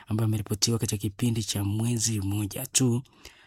ambayo ameripotiwa katika kipindi cha mwezi mmoja tu.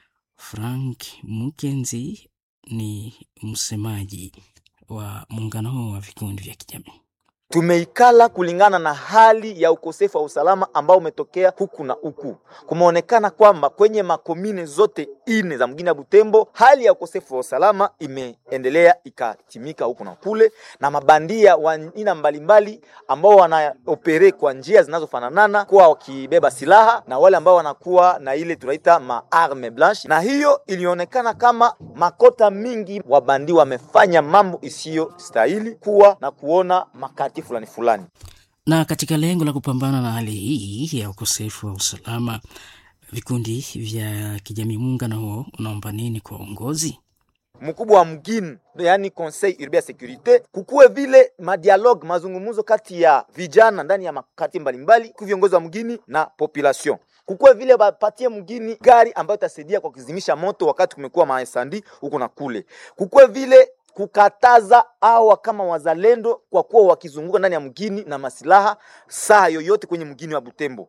Frank Mukenzi ni msemaji wa muungano huo wa vikundi vya kijamii. Tumeikala kulingana na hali ya ukosefu wa usalama ambao umetokea huku na huku. Kumeonekana kwamba kwenye makomine zote ine za mgini ya Butembo hali ya ukosefu wa usalama imeendelea ikatimika huku na kule, na mabandia wa aina mbalimbali ambao wanaopere kwa njia zinazofananana kuwa wakibeba silaha na wale ambao wanakuwa na ile tunaita maarme blanche, na hiyo ilionekana kama makota mingi wabandi wamefanya mambo isiyo stahili kuwa na kuona makati fulani fulani. Na katika lengo la kupambana na hali hii ya ukosefu wa usalama, vikundi vya kijamii, muungano huo unaomba nini kwa uongozi? mkubwa wa mgini yani conseil urbain ya securite, kukuwe vile madialogue mazungumzo kati ya vijana ndani ya makati mbalimbali ku viongozi wa mgini na population kukuwe vile bapatie mgini gari ambayo itasaidia kwa kuzimisha moto wakati kumekuwa maesandi huko na kule. Kukuwe vile kukataza awa kama wazalendo kwa kuwa wakizunguka ndani ya mgini na masilaha saa yoyote kwenye mgini wa Butembo.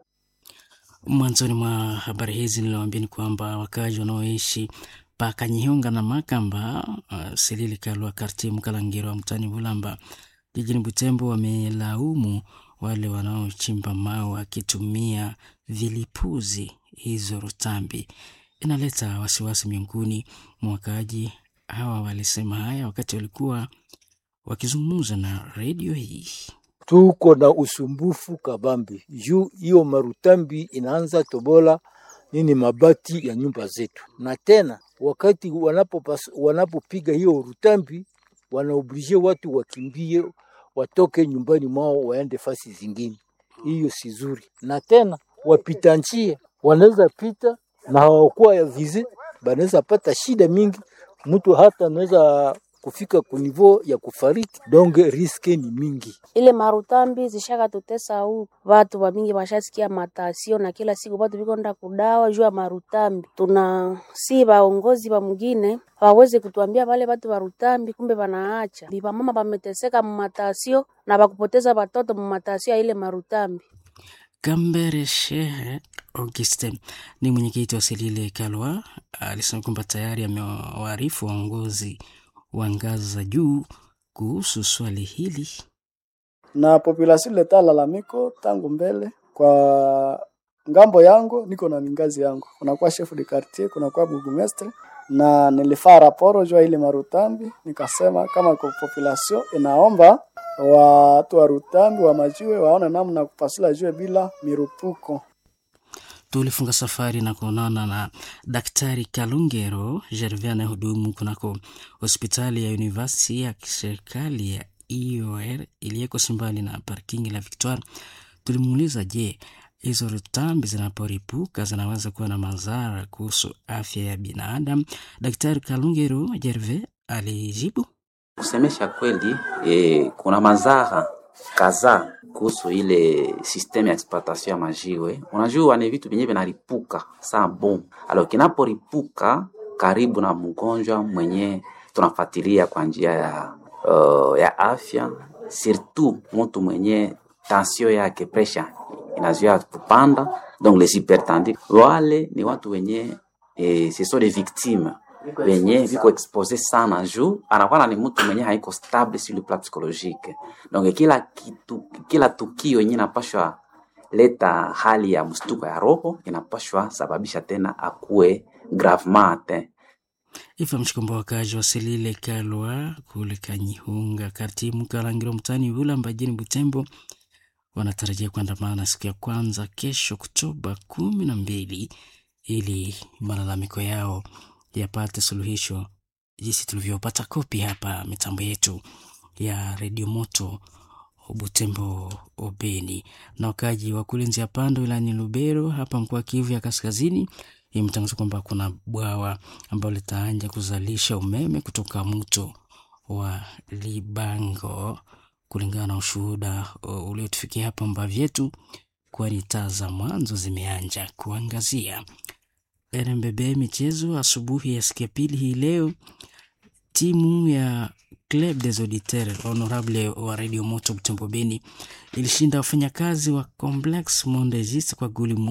Mwanzoni mwa habari hizi niliwaambia ni kwamba wakazi wanaoishi Pakanyihunga na Makamba uh, Silili Kalwa Kartie Mkalangiro wa mtani Bulamba jijini Butembo wamelaumu wale wanaochimba mawe wakitumia vilipuzi. Hizo rutambi inaleta wasiwasi miongoni mwa wakaaji hawa. Walisema haya wakati walikuwa wakizungumza na redio hii. Tuko na usumbufu kabambi juu hiyo marutambi inaanza tobola nini mabati ya nyumba zetu, na tena wakati wanapopiga wanapo hiyo rutambi wanaoblige watu wakimbie watoke nyumbani mwao waende fasi zingine. Hiyo si zuri, na tena wapita njia wanaweza pita na hawakuwa ya vize, banaweza pata shida mingi, mtu hata anaweza kufika kunivo ya kufariki, donge riske ni mingi. Ile marutambi zishaka tutesa huu watu wamingi washasikia matasio na kila siku watu viko nda kudawa juu ya marutambi. Tuna si vaongozi wa mwingine waweze kutuambia wale watu warutambi, kumbe wanaacha vipamama wameteseka mumatasio na wakupoteza watoto mumatasio ya ile marutambi. Kambere Shehe Auguste ni mwenyekiti wa Selile Kalwa alisema kwamba tayari amewaarifu waongozi wa ngazi za juu kuhusu swali hili, na population leta lalamiko tangu mbele. Kwa ngambo yangu niko na ngazi yangu, kunakuwa chef de quartier, kunakuwa burgomestre, na nilifaa raporo jua ile marutambi, nikasema kama kwa population inaomba watu wa Rutambi wa majiwe waone namna ya kupasula jiwe bila mirupuko. Tulifunga safari na kuonana na Daktari Kalungero Gervais anayehudumu kunako hospitali ya University ya kiserikali ya IOR iliyeko Simbali na parking la Victoire. Tulimuuliza, je, hizo rutambi zinaporipuka zinaweza kuwa na madhara kuhusu afya ya binadamu? Daktari Kalungero Gervais alijibu Kusemesha kweli e, kuna madhara kadhaa kuhusu ile systeme ya exploitation ya majiwe. Unajua ni vitu vyenyewe vinaripuka saa bom, alo kinaporipuka karibu na mgonjwa mwenye tunafuatilia kwa njia ya, uh, ya afya, surtout mtu mwenye tension yake pressure inazuia kupanda, donc les hypertendus wale ni watu wenye eh, ce sont des victimes wenye viko expose sana juu anakuwa ni mtu mwenye haiko stable sur le plan psychologique. Donc kila kitu, kila tukio yenye inapashwa leta hali ya mstuko ya roho inapashwa sababisha tena akuwe gravement atteint. Ifahamishwe kwamba wakazi wa Selile Kalwa kule Kanyihunga kati Mkalangiro mtani Bulamba jijini Butembo wanatarajia kuandamana siku ya kwanza kesho Oktoba kumi na mbili ili malalamiko yao yapate suluhisho jinsi tulivyopata kopi hapa mitambo yetu ya redio moto Butembo Obeni. Na wakaji wa kule Nzia Pando wilayani Lubero hapa mkoa Kivu ya Kaskazini imetangaza kwamba kuna bwawa ambalo litaanja kuzalisha umeme kutoka mto wa Libango, kulingana na ushuhuda uliotufikia hapa Mbavyetu, kwani taa za mwanzo zimeanja kuangazia. RMBB michezo asubuhi ya siku ya pili hii leo, timu ya Club des Auditeurs Honorable wa Radio Moto Butembo Beni ilishinda wafanyakazi wa Complex Mondegis kwa goli